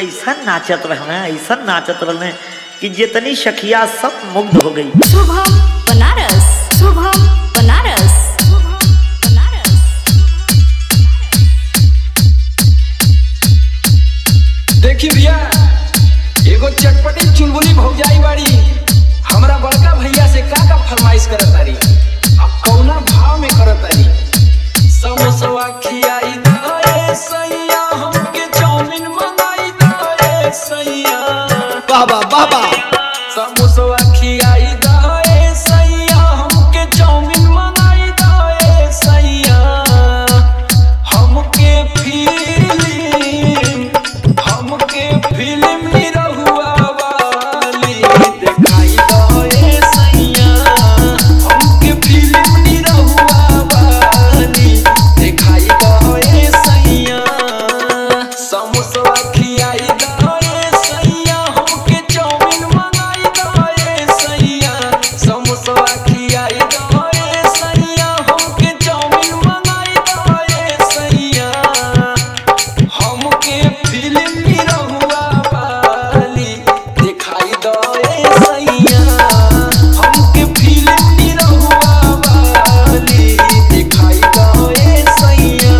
ऐसा नाचत रहे ऐसा नाचत रहे कि जितनी सखिया सब मुग्ध हो गई शुभम बनारस शुभम बनारस शुभम बनारस देखी भैया एगो चटपटी चुलबुली भौजाई बाड़ी हमरा बड़का भैया से का का फरमाइश करत तारी अब कौना भाव में करत तारी समोसवा खियाई दे सैया हमके चाउमीन मंगाई दे सैया बाबा बाबा समोसवा खियाई दे सैया हमके चाउमीन मंगाई दे सैया हमके फिल्म हमके फिल्म निरहुआ वाली दिखाई दे सैया हमके फिल्म निरहुआ वाली दिखाई दे सैया समोसवा खियाई दे सैया हमके चाउमीन मंगाई दे सैया समोसवा खियाई दे सैया हमके चाउमीन मंगाई दे सैया हमके फिल्म निरहुआ वाली दिखाई दे सैया हमके फिल्म निरहुआ वाली दिखाई दे सैया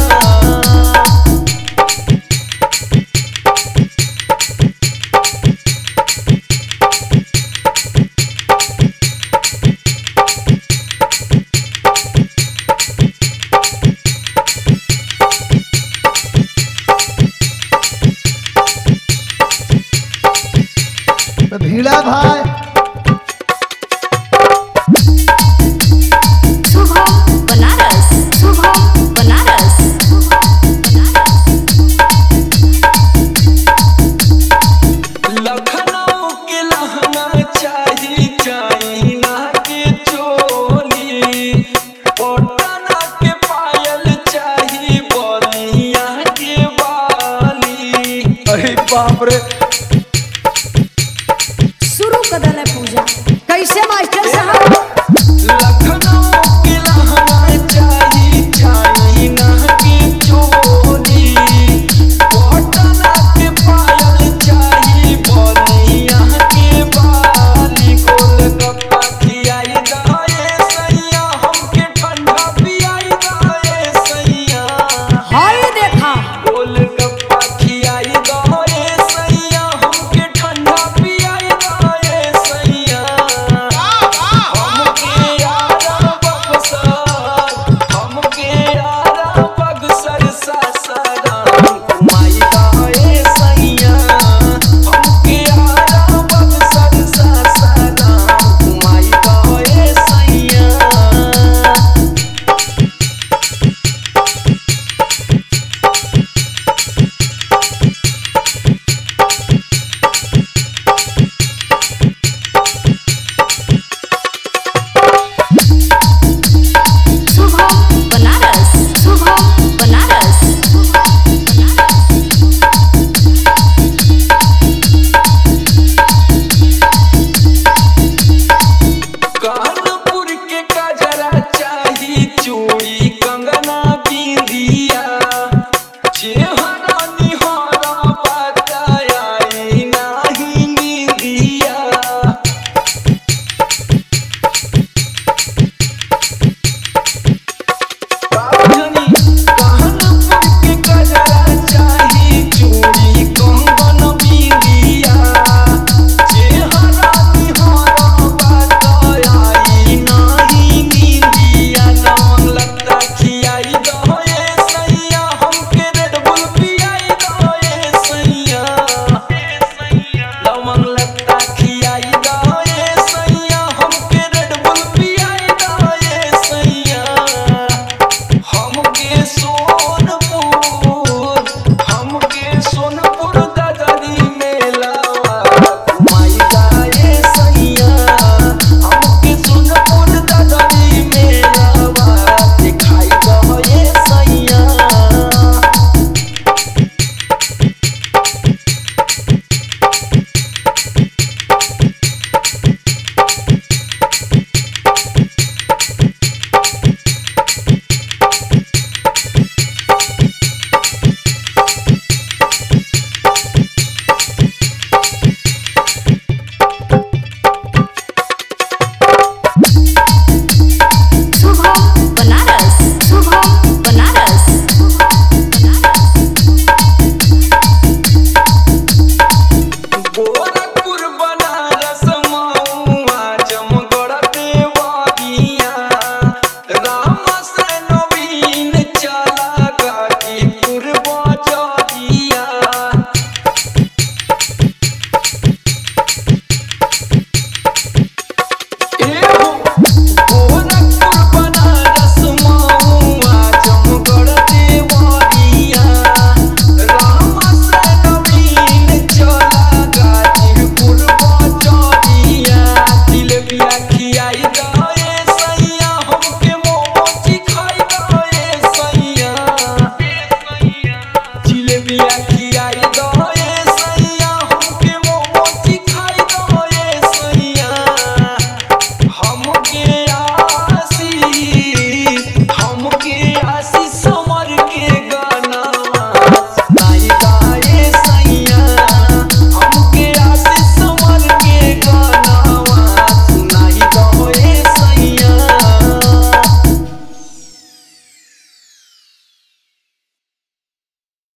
भीड़ा भाई शुभम बनारस शुभम बनारस लखनऊ के लहंगा चाही चाइना के चोली पटना के पायल चाही बलिया के बाली अरे बाप रे